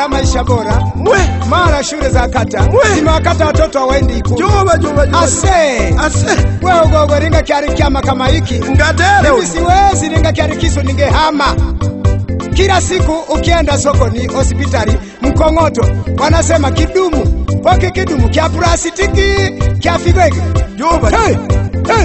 mara maisha bora, mwe mara shule za kata Mwe. zimewakata watoto hawaendi ikulu. juba juba juba Ase ase wewe ugogo ringa kyari kyama kama hiki ngatere mimi siwezi ringa kyari kisu ningehama. Kila siku ukienda sokoni, hospitali, mkongoto wanasema kidumu poke kidumu kya plastiki kya fibegi. juba Hey, hey.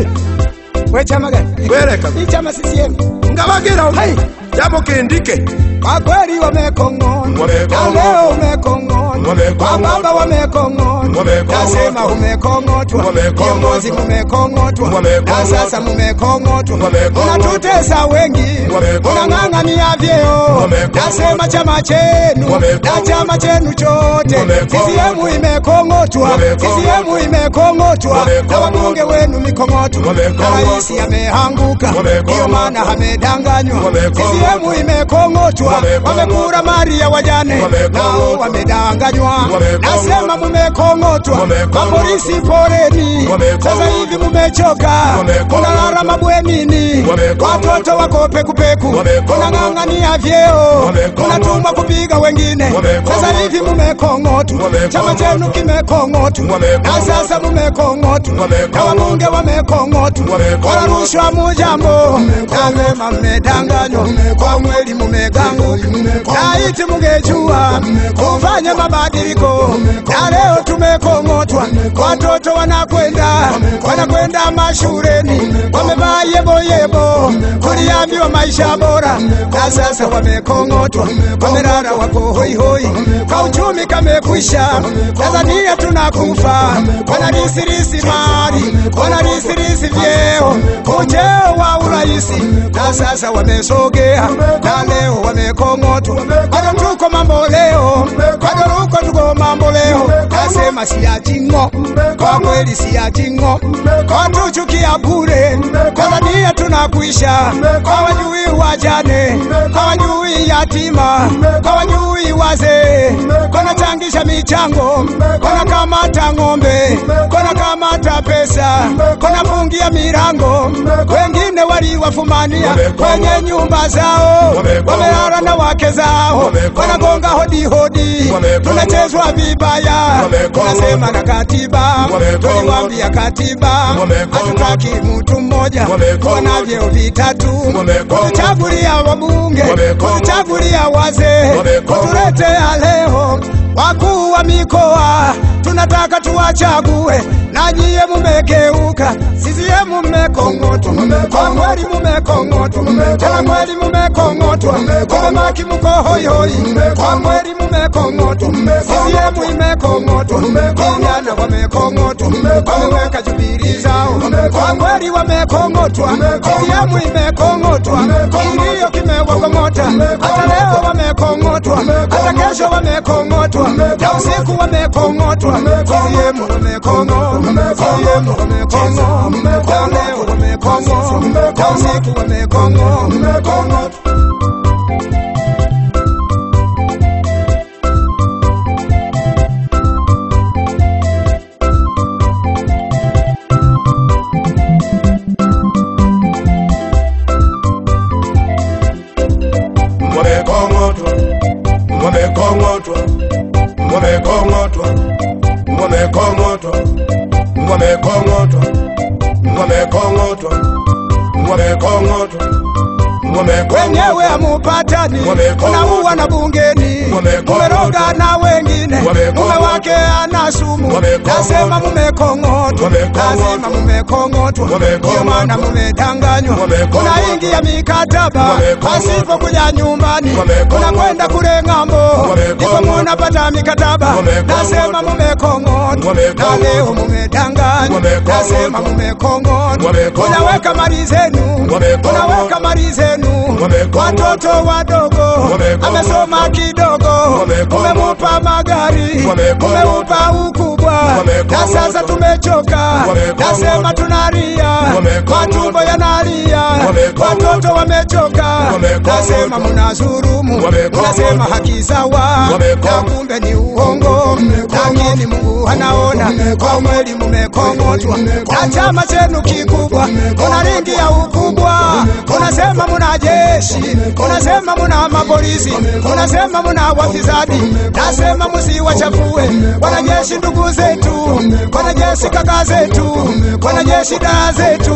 We chama gani? wereka Hii chama CCM. ngabagira Hey. jabo kindike Kwa kweli wamekong'ona, Wamekong'ona. na leo umekong'ona, Wamekong'ona. wababa wamekong'ona, Wamekong'ona. nasema umekong'otwa, Wamekong'otwa. viongozi mumekong'otwa, Wamekong'otwa. na sasa mumekong'otwa, Wamekong'otwa. unatutesa wengi, Wamekong'otwa. unang'ang'ania vyeo, Wamekong'otwa. nasema chama chenu Wamekong'otwa. na chama chenu chote, Wamekong'otwa. CCM imekong'otwa, Wamekong'otwa. CCM imekong'otwa, na Wamekong'otwa. wabunge wenu mikong'otwa, na Wamekong'otwa. rais ameanguka, Wamekong'otwa. ndiyo maana amedanganywa, Wamekong'otwa. CCM imekong'otwa, Wamekong'otwa. wamekura mali ya wajane, Wamekong'otwa. nao wamedanganywa. Wamekong'otwa. Nasema mumekong'otwa, Wamekong'otwa. mapolisi poleni, Wamekong'otwa. sasa hivi mumechoka, Wamekong'otwa. unalala mabwenini, Wamekong'otwa. watoto wako pekupeku, Wamekong'otwa. unang'ang'ania vyeo, Wamekong'otwa. unatumwa kupiga wengine, Wamekong'otwa. sasa hivi mumekong'otwa, Wamekong'otwa. chama chenu kimekong'otwa, na Wamekong'otwa. sasa mumekong'otwa, na Wamekong'otwa. wabunge wamekong'otwa, Wamekong'otwa. wala rushwa mujambo, nasema mmedanganywa, kwa mweli mumeganguka, laiti mungejua kufanya mabadiliko, na leo tumekong'otwa, watoto wanakwenda wanakwenda mashuleni, wamevaa yeboyebo, tuliambiwa maisha bora, na sasa wamekong'otwa, wamelala wako hoihoi, kwa uchumi kamekwisha, Tanzania tunakufa, wanarisirisi mali, wanarisirisi vyeo, ujeo wa uraisi, na sasa wamesogea, na leo wamekong'otwa, bado tuko mambo leo, bado tuko tuko mambo leo, nasema siyajing'o, kwa kweli siyajing'o, kwa tuchukia bure, Tanzania tunakuisha, kwa wajui wajane, kwa wajui yatima, kwa wajui wazee, konachangisha michango, kona kamata ng'ombe, kona kamata pesa, kona fungia milango, wengine waliwafumania kwenye nyumba zao, wamelala na wake zao, wanagonga hodi hodi, tunachezwa vibaya, tunasema na katiba, tuliwambia katiba, hatutaki mtu mmoja kuwa na vyeo vitatu, kutuchagulia wabunge, kutuchagulia wazee, kutuletea leo wakuu wa mikoa tunataka tuwachague, na nyie mumegeuka, CCM mmekong'otwa, kwa kweli mumekong'otwa, tena kweli mumekong'otwa, kumemaki mko hoihoi, kwa kweli mumekong'otwa, CCM imekong'otwa, vijana wamekong'otwa, wameweka jubilii zao, kwa kweli wamekong'otwa, CCM imekong'otwa, kilio kimewakong'ota, hata leo wamekong'otwa, hata kesho wamekong'otwa, na usiku wamekong'otwa, CCM wamekong'otwa, CCM wamekong'otwa, na leo wamekong'otwa, na usiku wamekong'otwa. wamekong'otwa wamekong'otwa wamekong'otwa wamekong'otwa wamekong'otwa wamekong'otwa wamekong'otwa wamekong'otwa wenyewe amupatani, Wamekong'otwa. unauwa na bungeni, Wamekong'otwa. mumeroga na wengine, Wamekong'otwa. mume wake ana sumu, Wamekong'otwa. nasema mumekong'otwa, Wamekong'otwa. nasema mumekong'otwa, Wamekong'otwa. ndio maana mumedanganywa, Wamekong'otwa. unaingia mikataba Wamekong'otwa. pasipo kuja nyumbani, Wamekong'otwa. unakwenda kule ng'ambo, Wamekong'otwa. ndipo munapata mikataba, Wamekong'otwa. nasema mumekong'otwa, na Wamekong'otwa. leo mumedanganywa, Wamekong'otwa. nasema mumekong'otwa, Wamekong'otwa. unaweka mali zenu, Wamekong'otwa. unaweka mali zenu Wamekong'otwa. watoto wadogo Wamekong'otwa. amesoma kidogo, Wamekong'otwa. umemupa magari, Wamekong'otwa. umemupa ukubwa, Wamekong'otwa. na sasa tumechoka, Wamekong'otwa. nasema tunalia, Wamekong'otwa. matumbo yanalia, Wamekong'otwa. watoto wamechoka, Wamekong'otwa. nasema mnazulumu, Wamekong'otwa. nasema haki sawa, Wamekong'otwa. na kumbe ni uongo, lakini Mungu anaona kwa kweli mumekong'otwa. mumekong'otwa na chama chenu kikubwa, kuna ringi ya ukubwa, unasema muna jeshi, unasema muna mapolisi, unasema muna wafisadi, nasema musiwachafue wanajeshi ndugu zetu, wanajeshi kaka zetu, wanajeshi dada zetu,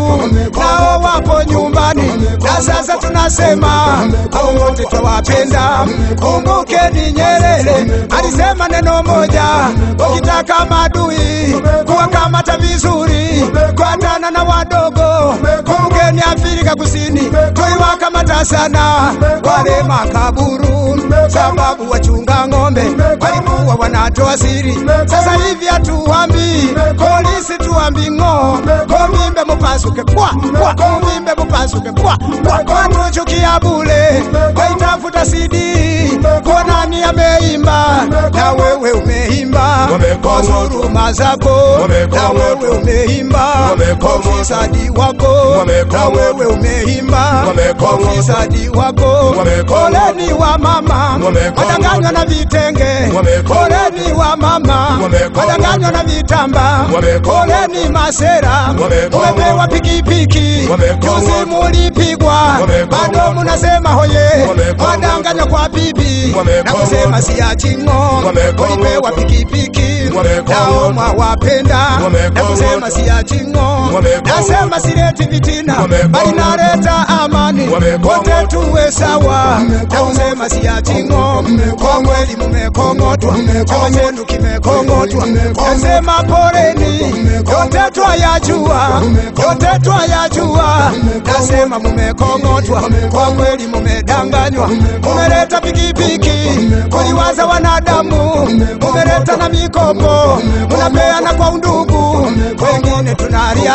nao wapo nyumbani, na sasa tunasema hao wote twawapenda. Kumbukeni Nyerere alisema neno moja, ukitaka madui kuwakamata vizuri, kuatana na wadogo. Kumbukeni Afrika Kusini tuliwakamata sana wale makaburu, sababu wachunga ng'ombe walikuwa wanatoa siri. Sasa hivi hatuambi polisi, tuambi ng'o, kovimbe mupasuke kwa kwa, kovimbe mupasuke kwa kwa, watuchukia bule, waitafuta CD kwa nani ameimba, na wewe umeimba kwa huruma zako, na wewe umeimba kwa ufisadi wako, na wewe umeimba kwa ufisadi wako. Poleni wa mama wadanganywa na vitenge, poleni wa mama wadanganywa na vitamba, poleni masera umepewa pikipiki, juzi mulipigwa, bado munasema hoye, wadanganywa kwa bibi na kusema siachingo, ulipewa pikipiki nao mwawapenda na kusema siachingo, nasema sileti vitina, bali naleta amani, wote tuwe sawa na kusema siachingo. Kwa kweli mumekong'otwa, chama chenu kimekong'otwa, nasema poleni, yote twayajua, yote twayajua, nasema mumekong'otwa, kwa kweli mumedanganywa, mumeleta pikipiki kuliwaza wanadamu, mumeleta na mikopo, munapeana kwa undugu, wengine tunalia,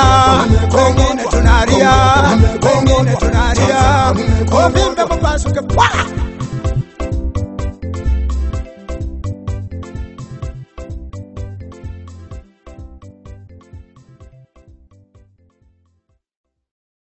wengine tunalia, wengine tunalia, uvimbe mupasuke pwa